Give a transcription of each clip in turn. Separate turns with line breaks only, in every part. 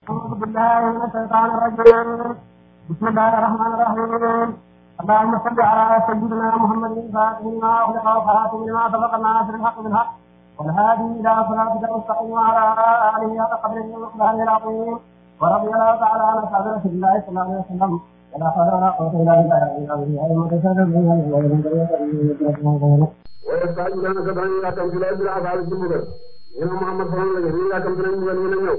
أعوذ بالله من الشيطان الرجيم بسم الله الرحمن الرحيم اللهم صل على سيدنا محمد الفاتح لما أغلق وخاتم لما سبق الناصر الحق بالحق والهادي إلى صراطك المستقيم وعلى آله حق قدره ومقداره العظيم ورضي الله تعالى عن أصحاب رسول الله صلى الله عليه وسلم ولا حول ولا قوة إلا بالله العلي العظيم
ويستعجلونك بأن يأتوا في الأرض العذاب الجمهور ñu ne Muhammad sallallahu alayhi wa sallam yàkkamti nañ mbugal ñu ne ñëw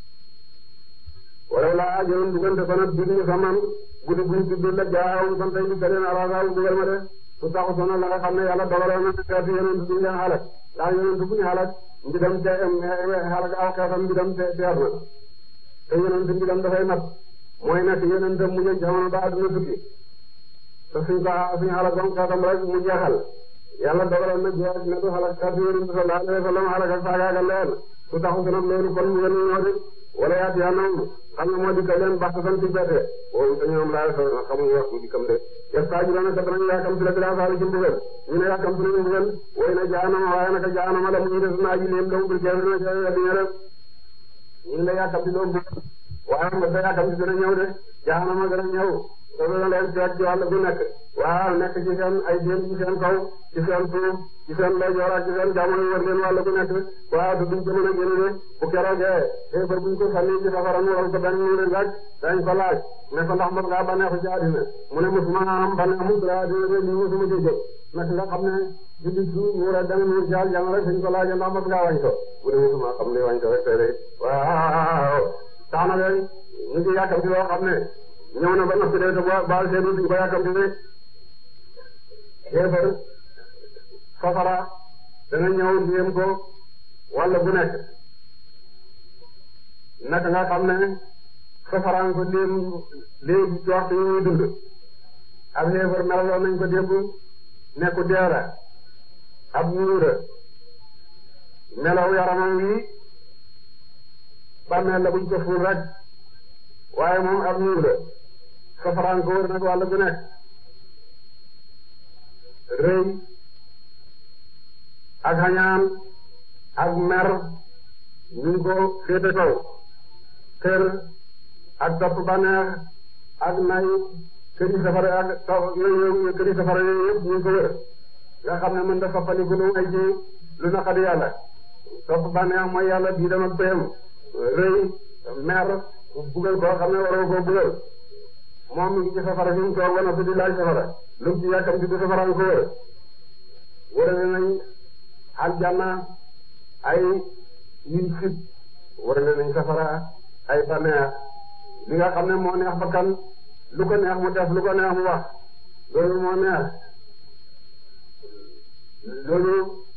wala laa ajoon diggante ko nag dig ñu saman guddi buñ tudd la jaawum kon tey di leen arasa mbugal ma de su taxu sona la nga xam ne yàlla dogaloon na xeetu yonent duñ leen xalak daa yonent buñ xalak mbidam te xalak aw xeetam mbidam te teer na te yonent mbidam dafay mat mooy nekk yonent mu jëg jamono ba àdduna tukki te suñ ko suñ xalak bam xeetam rek mu jeexal yàlla dogaloon na jeex ne du xalak xeetu yonent sallallahu alayhi wa sallam xalak ak faagaagal leen su taxu si nag loolu kon mu gën ñoo de wala yaati yaa noonu xam nga moo di ka leen baax san ci bette woowu te ñoom laa sa xamuñu wax bu dikkam de yestaaju dana ka danañ yaakam si la bilaa saali ci mbugal ñu ne yaakam si nañu mbugal way na jaanama waaye naka jaanama la mu ñu des naa ji leen law bil keefir na ca dina def ñu la yaakam si loolu waaye nga sa yaakam si dana ñëw de jaanama dana ñëw te dana leen seet ci wàll bu nekk waaw nekk ci seen ay déen ci seen kaw ci seen suuf ci seen ndeyjoor ak ci seen jamono wër leen wàll bu nekk waaw te duñ ko mën a génne de bu keroogee xeebar buñ ko sànni ci safara mu waral ko benn mu leen laaj dañ ko laaj ne ko ndax mos ngaa bànneexu ci àddina mu ne mosuma am bànneexu ci àddina de lii mosuma ci jóg nag nga xam ne julli su mu rek danga nuur jaal jàng rek suñ ko laajee ndax mos ngaa wañ ko mu ne mosuma xam ne wañ ko rek tey de waaw tax na leen ñu ngi yàkkam ci loo xam ne ñëw na ba noppi de te baal seen duñ ko yàkkam ci de xeebar safara dana ñëw ndéem ko walla bu nekk naka nga xam ne safaraan ko ndéem léegi ci waxtu yi muy dund ab xeebar melaloon nañ ko démb nekku deera ab ñuura melaw yaramam wi bàmmeel la buñ ko fuul rek waaye moom ab ñuura safaraan ko wër nag walla bu nekk rëy ak xañaan ak mer ñu ngi ko féete kaw kër ak topp baneex ak nay këri safara ak yooyu këri safara yooyu yëpp ñu ngi ko wër nga xam ne mën da soppaliku lu ay ci lu naqadi yàlla topp baneex mooy yàlla bii dem ak payam rëy mer bugal koo xam ne waroo koo bugal moom mi ngi ci safara fi mu toog ba noppi di laaj safara lu mu ci yàkkam ci du safara nga ko wër wërale nañ aljanna ay yuñ fit wërale nañ safara ay baneex li nga xam ne moo neex bakkan lu ko neex mu def lu ko neex mu wax loolu moo neex loolu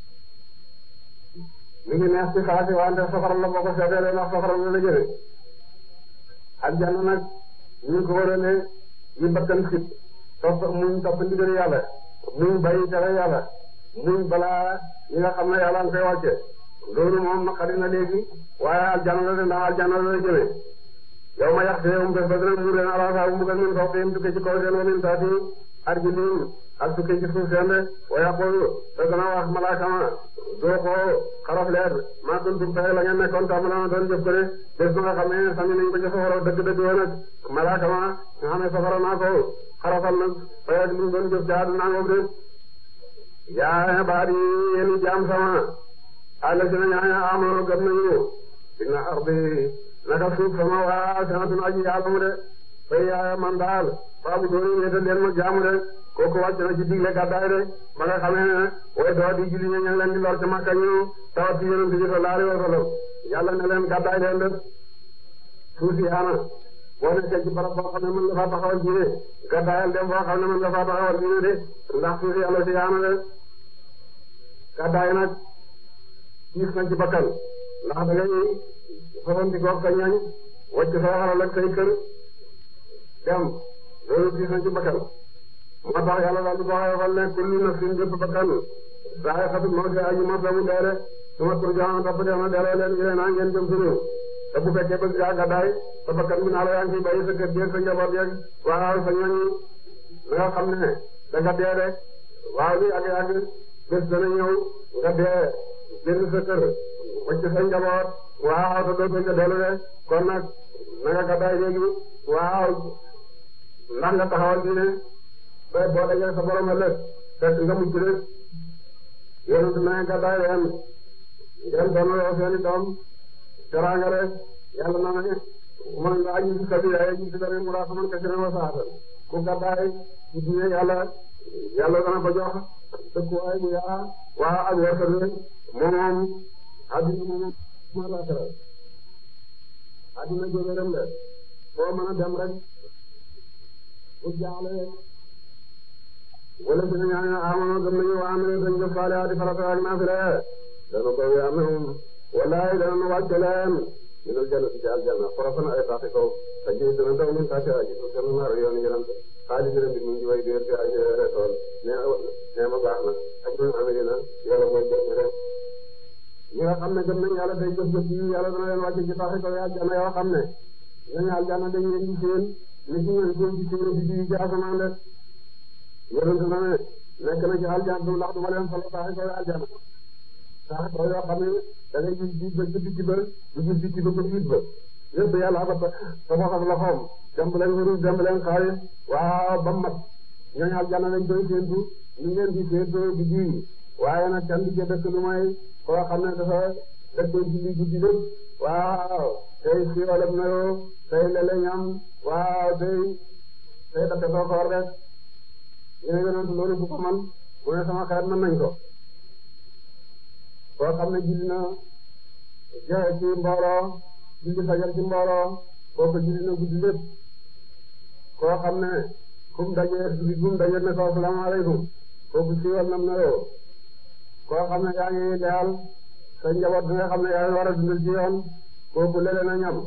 mi ngi neex ci xaasi wante safara la boo ko seetee ndax safara la la jëme aljanna nag ñu ngi ko wërale yi bakkan fit topp muñ topp ndigal yàlla muñ bàyyi tere yàlla muñ balaa yi nga xam ne yàlla nga koy wàcce loolu moom naqari na léegi waaye aljana la de ndax aljana la jëme yow ma yàq yow bés ba dina muur leen alaasa bu mbugal min fawqihim tukkee ci kaw seen wa min taati arjulihim ak tukkee ci suuf seen de wa yaqulu te dana wax malaaka ma doo ko xaraf leer maa kuntum fay la ngeen nekkoon tàmbali doon jëf ko de bés ba nga xam ne sànni nañ ko ci safara dëgg-dëgg woon nag malaaka ma nga xam ne safara naa ko xarafal nag fay ak lu doon jëf ci àdduna ngoog de yaa baadi yéen jaam sama àll si na ñaaña amoon gëm nañu inna ardi naka suuf sama waa sanatun aji yàlla mu de fay yaa man daal faabu dooni wéetal leen ma jaamu de kooku wàcc na ci digle gàddaay de ba nga xamee ne way doo di julli ña ngi leen di lor ca Makka ñu tawat ci yonent bi sallallahu alayhi wa sallam yàlla ne leen gàddaay leen de suuf si yaana boo nekkee ci barab boo xam ne mën nga faa taxawal diine gàddaayal dem boo xam ne mën nga faa taxawal diine de ndax suuf si yàlla si yaana de gàddaay nag tiis na ci bakkan ndax da ngay soxanti koog sa ñañ wàcc sa xaral ak say kër dem loolu tiis na ci bakkan moo tax yàlla daal di ko waxal ne kullu nafsin bépp bakkan zaa'iqatul mawti aji mos la mu dee de suma turja'uuna topp def na delloo leen ilaynaa ngeen jëm suñu te bu fekkee bëgg ngaa gàddaay sa bakkan bi naa la yaa ngi fi bàyyi sa kër gi ak sa njaboot yeeg waaw sa ñoñ nga xam ne da nga dee de waaw li ak yàgg bés dana ñëw nga dee génn sa kër wacc sa njaboot waaw te doo ko dellu de kon nag na nga gàddaay léegi waaw ndax nga taxawal diine ba boo dajee sa borom ëllëg fekk nga mucc rek yonent na nga gàddaay leen ngeen doonaloo seeni doom teraanga rek yàlla na ne man nga aji si sabi ay ji si dara mu raa saman kasiran wa saatan ku gàddaay ci diine yàlla yàlla dana ko jox dëkkuwaay bu yaa waa ak wërsëg moom moom addina moom moom laaxira addina jógeram la foo mën a dem rek bu jaaxle wala dina ñaan amano gëm nañu waa amee dañ def saalihaati farata ak naafila dana ko amee wallahi dana nu wàcce leen minal jannati ci aljanna xorofan ay taxi kaw te ji dana daw min taxi aji suuf seen naar yoon yonent xaalis dina mbir mu ngi way déer ci ay tool ne ne ma baax na ak ñu amee na yàlla mooy jëf rek ñi nga xam ne gëm nañ yàlla day jëf jëf yi yàlla dana leen wàcce ci taxi kaw aljanna yoo xam ne ñooñu aljanna dañ leen di seen ni ci ngeen seen ci seen bi di ci asamaan rek yonent na ne nekk na ci aljanna du ndax du ma leen solo taxi kaw aljanna taxi kaw yoo xam ne da ngay gis biir ba bitti ba du gis bitti ba ba biit ba yëpp yàlla ba tabax ak loxoom demb leen wurus demb leen xaalis waaw ba mat ñooñu aljanna lañ koy séentu ñu ngeen di séentoo di ji waaye nag kenn di ca dëkk lu may koo xam ne dafa dëkkoon ci li guddi lépp waaw tey siiwalam na yoo tey lele ñam waaw tey tey dafa soo koor rek ñu ne yonent loolu bu ko man mu ne sama xeet mën nañ ko koo xam ne julli na jeex ci mbooloo julli fajar ci mbooloo kooku julli na guddi lépp koo xam ne fu mu dajee julli bu mu dajee ne ko asalaamaaleykum kooku siiwal nam na yoo koo xam ne yaa ngi leyal sa njaboot bi nga xam ne yaa ngi war a dundal ci yoon kooku lele na ñam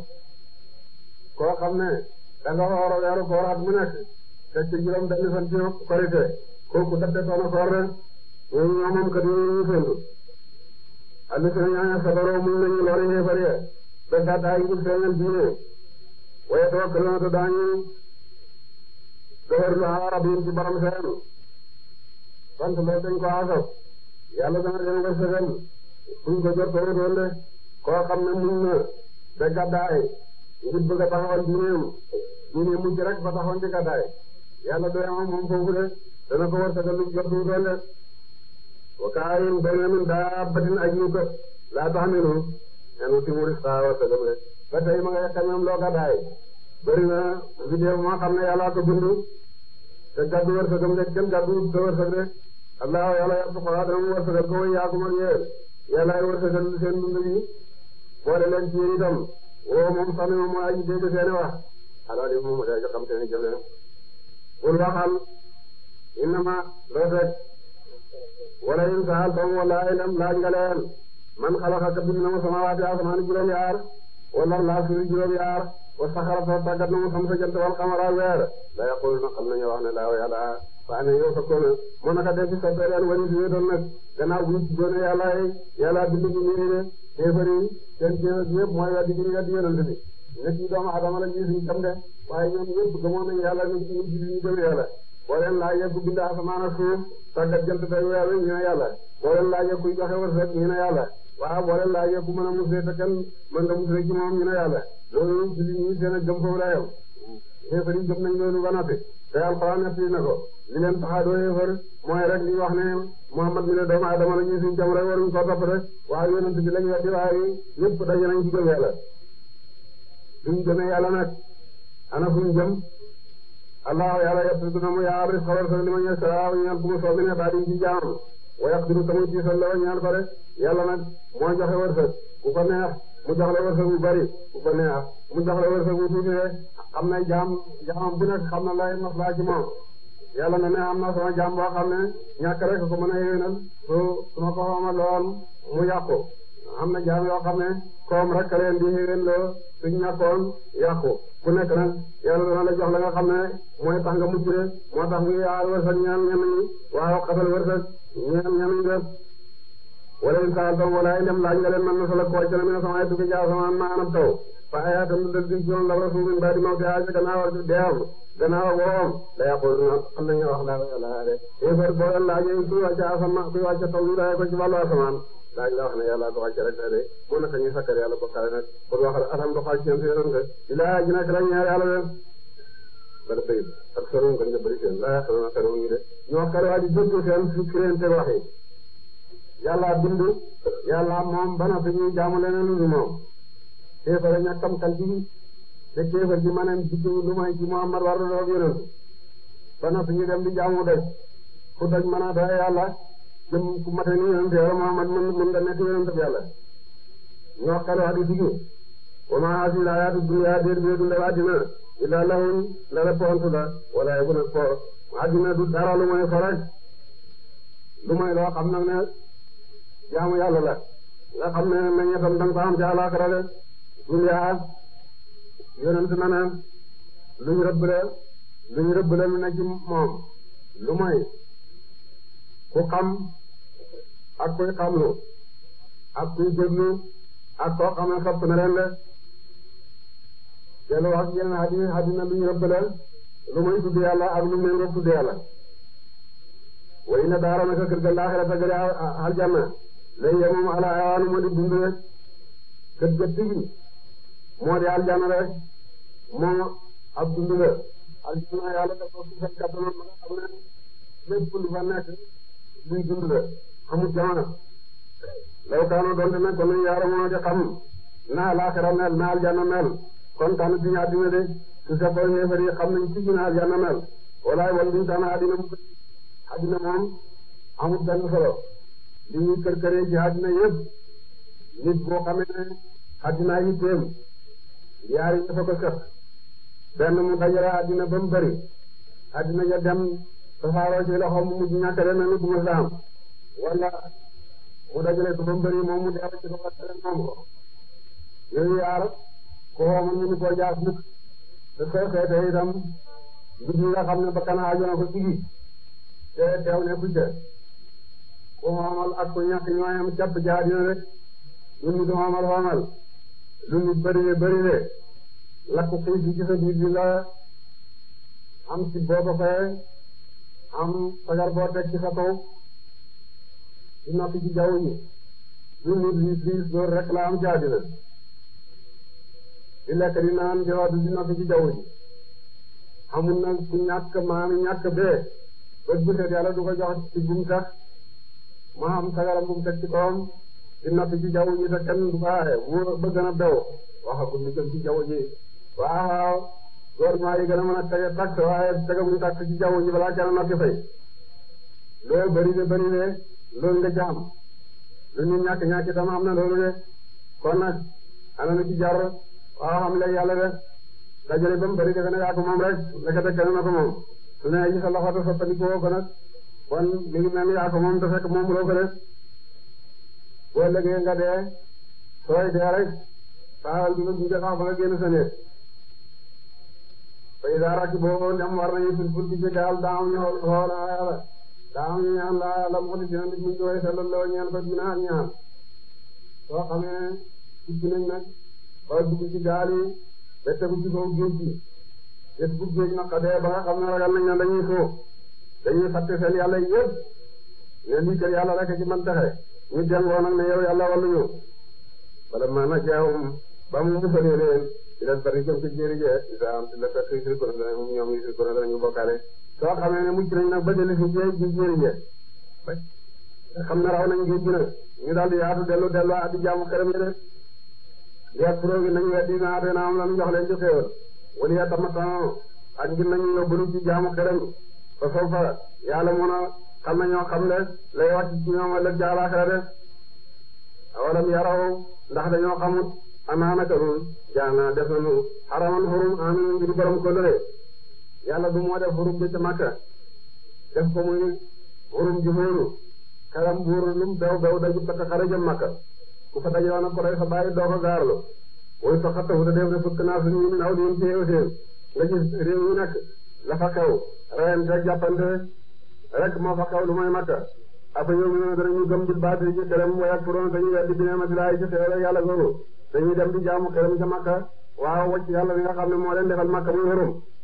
koo xam ne da nga war a weeru koor at mu nekk te ci juróom benn fan ci korite kooku daf de soona koor rek ñooñu ñoo moom kat yooyu ñu fendu alli seen ñaaña sabaroo muñ nañu lori xeefar ya ba gàddaay ngir feeñal diine waaye tawakkaluna te daañu doxer lu arabin ci borom seen sant loolu dañ ko asaf yàlla dana leen wërsëgal buñ ko jot too doon de koo xam ne muñ na ba gàddaay ngir bëgg a taxawal diineem diine mujj rek ba taxawoon ci gàddaay yàlla doy am moom foofu de dana ko wërsëgal lu jot too doon de wa kaayin bayna min daabbatin ajnuka laa tahmilu enu timu rizqaha wa sagam de ba tey ma ngay xamem loo gàddaay bëri na vidéo moo xam ne yàlla ko bind te gàddu wërsëgam de kenn gàddu sa wërsëg de allah yàlla yàlla ko dana mu wërsëgal ko way yaakum ak yéen yàllaay wërsëgal seen dund gi boole leen ci yéen itam woo moom sax moom mooy aji dégg seeni wax alors li moom day xam seeni jëf leen bul waxal innama loo fekk wala in saaltum wala ilam laaj nga leen man xalaqa bind na mu samawaati asamaan juróom yaar wala laa suuf juróom yaar wa saxara sa tàggat na mu xam sa jant wal xamara weer la yaquluna xam nañu wax ne laa yàlla fa ne yow sa kono moo naka def ci soppee leen wani si wéetoon nag gannaaw bu ñu ci doone yàlla yàlla bind bu nii de kéefar yi seen kéefar yëpp mooy weddi gi ñu weddi yonent bi nit ñi doomu adama la ñuy suñ tam de waaye ñoom ñëpp gëmoon nañu yàlla ñu ñu julli ñu gëm yàlla boo leen laajee ku bind asamaan ak suuf tàggat jant tey weer wi ñu ne yàlla boo leen laajee kuy joxe wërsëg ñu ne yàlla waaw boo leen laajee ku mën a musee te kenn mën nga musee ci moom ñu ne yàlla loolu julli ñi seen ak gëm foofu la yem kéefar yi gëm nañ loolu ba noppi te alxuraan nettali na ko li leen tax a doo yéefar mooy rek li wax ne Muhammad mi ne doomu adama la ñuy suñ jam rek waruñ koo topp rek waaye yonent bi lañ weddi waaye ñëpp daje nañ ci gëm yàlla suñ gëmee yàlla nag ana fuñ jëm allah yàlla yett dina mu yaa ris xabar sa li ma ñe saa ñaan ku mu soobi ne daa di ci jaamam wa yaqdiru tamu ci sal la ñaan ko rek yàlla nag moo joxe wërsëg ku ko neex mu jox la wërsëg bu bari ku ko neex mu jox la wërsëg bu tuuti rek xam na jaam jaamam bu nekk xam na lay maslaa ci moom yàlla na ne am na sama jaam boo xam ne ñàkk rek ko mën a yéwénal su su ma ko xamaloon mu yàqu am na jaam yoo xam ne koom rek leen di yéwén loo suñ ñàkkoon yàqu ku nekk nag yàlla dana la jox la nga xam ne mooy tax nga mucc de moo tax muy aar wërsëg ñaan ñenn ñi waaw xatal wërsëg ñeen ñenn ñi def wala in saaltum wala indem laaj nga leen man na sala ko wàcc na mi ne sama ay dugg ci asamaan ma anam taw fa ayaatam lu dal di ci yoon la rasul min baadi mawti aaja gannaaw ak deewam gannaaw ak woom la yaquluna xam nañu wax la la de yéefar boo leen laajee kuy wàcc asamaan kuy wàcc taw lu daye ko ci wàllu asamaan daañ la wax ne yàlla ko wàcce rek de moo naka ñu sakkar yàlla bokkaale nag kon waxal alam doxal ci yéen si yéen nga ilaa ji nekk la ñaar yàlla de bala bayit ak solo ko ñu bëri seen laa xel na xel ñu de ñoo xel waa di dëgg seen fi créante waxi yàlla bind yàlla moom bana fi ñuy jaamu leneen lu ñu moom kéefare ñàkkam kan ci te kéefar ji maneen jikki lu may ci Muhammad war na doon yonent bana fi ñu dem di jaamu doj fu doj mën a doy yàlla jëm ku mate ni yonent yàlla Muhammad mën mën da nekk yonent yàlla ñoo xel waa di digi wa ma hasil hayatu dunya déer bi dundal àddina illa lahun la la pontu la wala yegu nag po àddina du dara lu may fo rek lu may loo xam nag ne jaamu yàlla la nga xam ne meññetam danga ko am ci àllaaxira de dunya yonent na ne luñ rëbbale luñ rëbbale lu ne ci moom lu may ku xam ak kuy xamlu ak kuy déglu ak koo xam ne sopp na leen de dellu wax yeneen àddina àddina luñ rëbbale lu may tudd yàlla ak lu méngoo tudd yàlla way na daara naka kër ga laaxira ta gëri aljanna lay ye moom ala ayaanu moo di dund rek kër ga tigi moo di aljanna rek moom ab dund la aljanna yàlla dafa su fekk kattanoon ma nga xam ne lépp lu fa nekk luy dund la xamul jamono law kaano doonte nag kon yaara moo di xam naa laaxira mel naa aljanna mel kon tànn duñu àddina de su fekkoon yéefar yi xam nañ ci gën a aljanna mel walaay wan duñ tànn àddina mu àddina moom amul benn solo li ñuy kër këree ci àddina yëpp nit boo xamee ne àddina yi téem yaari dafa ko sëq benn mu dajale àddina ba mu bëri àddina ja dem tasaaroo ci loxoom mu mujj ñàkkale na nu duma saam wala mu dajale ko ba mu bëri moom mu deew ci loxo tere moom ko yooyu yaar ko xooma ñu ni koo jaas mukk te soo seetee itam mbir yi nga xam ne ba kana ajona ko tigi te teew ne ku ca ku xoomal ak ku ñàkk ñooyam capp ci àddina rek lu nit xoomal xoomal lu nit bëri bëri de lakku xiif bi ci sa biir bi la am ci boo ko fayee am sagar boo teg ci sa kaw di noppi ci jaww ji lu nit riis riis loolu rek la am ci àddina di lekk di naan di wax di noppi ci jaww ji amul nag ku ñàkk maami ñàkk bee bët bu set yàlla du ko jox ci bum sax ma am sagaram bu mu teg ci kawam di noppi ci jaww ji te kenn du ko aaye mu bëgg na bew waxagul lu jëm ci jaww ji waaw gouvernement yi gën a mën a tege taxe waaye tegamuñ taxe ci jaww ji balaa kenn noppi fay loolu bëri de bëri de loolu nga jaam lu ñu ñàkk ñàkk itam am na loolu de kon nag ana na ci jar waaw xam léegi yàlla de dajale ba mu bëri defe ne yaa ko moom rek nekkate kenn na ko moom su ne ci sa loxo te soppandikoo ko nag kon mi ngi mel ni yaa ko moom te fekk moom loo ko def boo lëgee nga dee sooy dee rek saxal bi nga gunge sax ba nga génn sa néeg bay daa rakki boo ndem war nañu fil ful ci gaal daa am ñu xool a yàlla daa am ñu ñaan laa yàlla mu xoli dina nit mu jooy sallallahu ñaan ko dina ak ñaan soo xamee ci nañ nag ba dugg ci gaal yi ba tegu ci kaw géej gi gis bu géej naqadee ba nga xam ne ragal nañ ne dañuy suuf dañuy fàtte seen yàlla yëpp ne lii kër yàlla rek ci man taxe ñu jàngoo nag ne yow yàlla walluñu wala ma na jaawum ba mu musalee leen di leen bari jëm ci jéeri jee isa am di la fekk si ko dana ñoom yi si ko danañu bokkaale soo xamee ne mucc nañ nag ba jëli si jee ji jéeri jee xam ne raw nañ géej gi nag ñu daal di yaatu dellu dellu addi jaamu xerem yi de liet pro gi nañu weddi naa te naa am la ñu jox leen ci xéewal wala ya tamatano ak ngir nañu yóbbalu ci jaamu xerem fa soo fa yàlla mun a xam na ñoo xam ne lay wàcc ci ñoom ëllëg jaalaxira de awalam yaraw ndax dañoo xamut anaanaka nun jaana def nañu xaraman xurum amin ngir borom ko lëre yàlla du moo def xurum bi ca Makka def ko muy xurum ji xóoru xeram buur lum bew bew daju takk xare jëm Makka ku fa dajoon ak ko rey sa bàyyi doo ko gaarlu woy sa xattafu da def de fukk naa suñu min aw diin ci xew seen nga gis réew yi nekk la fa xew reyante jàppante rek moo fa xew lu mooy Makka aba yow mi ne danañu gëm di baati ci xelam way ak furoon dañuy weddi bi neema di laay ci xew rek yàlla googu dañuy dem di jaamu xelam ca Makka waaw wacc yàlla mi nga xam ne moo leen defal Makka muy wërum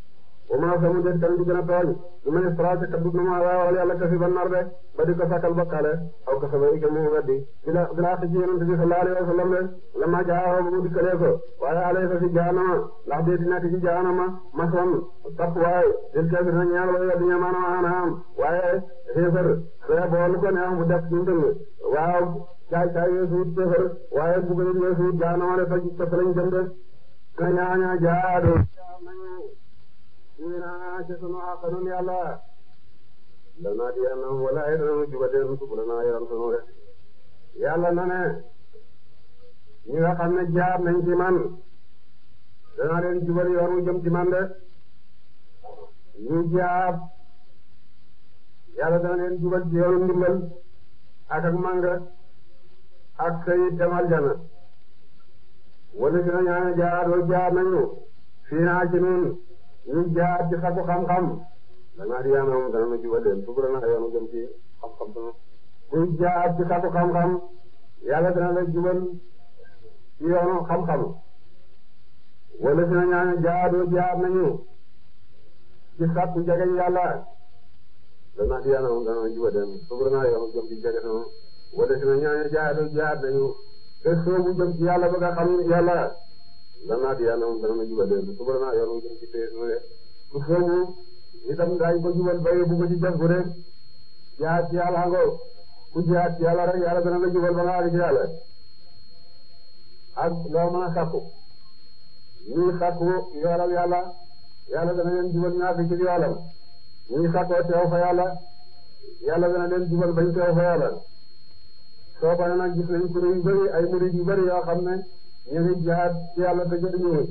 wa ma samu des kan di gën a tooñ lu may stra ca kaddu na ma waawal yàlla kasi ba nar de ba di ko sàkkal bakkaale aw ka saba ike mu weddi bila bila xëcc yonente bi sallallahu alayhi wa sallam de la ma jaaxoo ba mu dikkalee ko waaye alay sa si jaanama ndax dee di nekk ci jaanama mason tapp waaye dil kafir na ñaar way weddi ñamaana maanaam waaye xéefar soo boolu ko neex mu def ñu tëng waaw caay caay yeesuut xéefar waaye bugg yeesuut jaanama de toj toj lañ jëm de na ñaaña jaadu naa ci sunu àqanun yàlla danaa di yàlla wala ay dana jubateen subula naa yaram sunu rek yàlla na ne ñi nga xam ne jaar nañ ci man danaa leen jubal yoon wu jëm ci man de ñu jaar yàlla dana leen jubal ci yoonu ndimbal ak ak manga ak sayid dem aljana wala si na ñaane jaar doo jaar nañu fii naa ci nun ñu jaar ci sakku xam-xam danaa di yàlla moom dana nu jubal leen subula naa yoonu jëm ci xam-xam sunu kuy jaar ci sakku xam-xam yàlla dana la jubal ci yoonu xam-xam wala si na ñaane jaar doo jaar nañu ci sakku jegeñ yàlla danaa di yàlla moom dana nu jubal leen subula naa yoonu jëm ci jege sunu wala si na ñaane jaar doo jaar nañu te soobu jëm ci yàlla bëgg a xam yàlla danaa di yàlla moom dana nu jubal leen subala naa yoonu jëm ci tee nu de ku soobu itam daañu ko jubal ba yóbbu ko ci jas bu rek jaar ci yàlla ngo ku jaar ci yàlla rek yàlla dana la jubal ba nga àgg ci yàlla ak loo mën a sàkku ñuy sàkku yoolal yàlla yàlla dana leen jubal ñu àgg ci yoolam ñuy sàkkoo teew fa yàlla yàlla dana leen jubal bañ teew fa yàlla soo ko nag gis nañ kuréel yu bëri ay murid yu bëri yoo xam ne ñu ngi jaar ci yàlla te jëriñu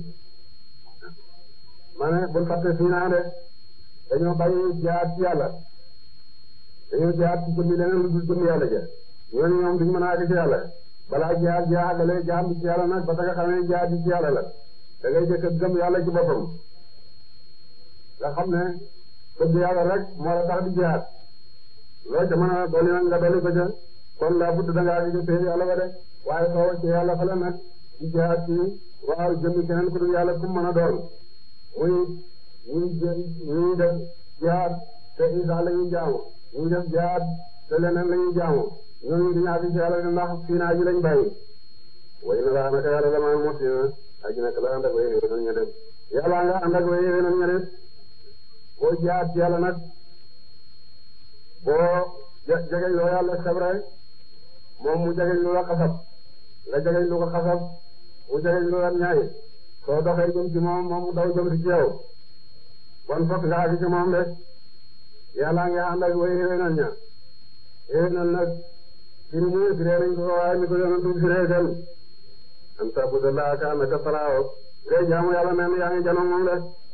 ma ne bul fàtte fii naa de dañoo bàyyi jaar ci yàlla dañoo jaar ci jëmmi leneen lu dul jëmmi yàlla ja ñooñu ñoom duñ mën a àgg ci yàlla balaa jaar jaagale jaar bi ci yàlla nag ba nga xam ne jaar bi ci yàlla la da ngay jëkk a gëm yàlla ci boppam nga xam ne bëgg yàlla rek moo la tax di jaar loo ca mën a dolli nag nga dolli ko ca kon laa budd da ngaa gis seen yàlla ba de waaye soo wàccee yàlla fa la nag di jaar ci waaw jëmmi keneen ku dul yàlla ku mën a doon muy ñuy jë ñuy def jaar te Isa la ñuy jaamu ñuy def jaar te leneen la ñuy jaamu ñooñu di ñaari ci yàlla ndax fii naa ji lañ bàyyi. way na laa naka yàlla damaa mos na aji nag la ànd ak way yéwénal ña def yàlla nga ànd ak way yéwénal ña def boo jaar ci yàlla nag boo jegeñ loo yàlla sabre moom mu jegeñ lu la xasab nga jegeñ lu ko xasab mu jegeñ lu la ñaay soo doxee jëm ci moom moom mu daw jëm ci yow kon fokk nga àgg ci moom rek yàlla nga ànd ak way yéwénal ña yéwénal nag firi mu firee nañ ko waaye ni ko yonentu firee dem an tabuda laa ka annaka taraahu ngay jaamu yàlla mel yaa ngi janoog moom rek